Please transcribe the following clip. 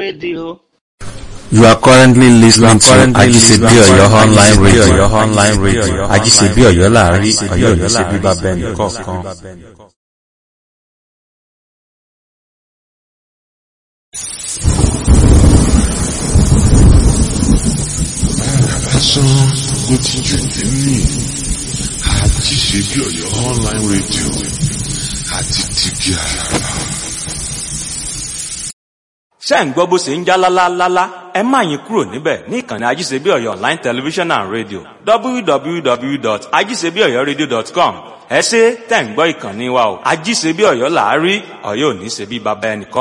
radio. You are currently listening to Ajisebi Oyo online radio. Oyo online radio. Ajisebi Oyo láàrin Oyo ní ṣe bíbá bẹ́ẹ̀ nìkọ̀ọ̀kan. lásán ló ti jù nínú àti ṣe bí Ọ̀yọ́ online radio àti tìbí àràrà. ṣé ń gbọ́ bó ṣe ń já lálálálá ẹ má yín kúrò níbẹ̀ ní ìkànnì ajíṣebí ọ̀yọ́ online television and radio www.ajíṣebíọ̀yọ́radio.com ẹ ṣé tẹ̀ ń gbọ́ ìkànnì wa o ajíṣebí ọ̀yọ́ làárí ọ̀yọ́ ò ní ṣe bí baba ẹnìkan.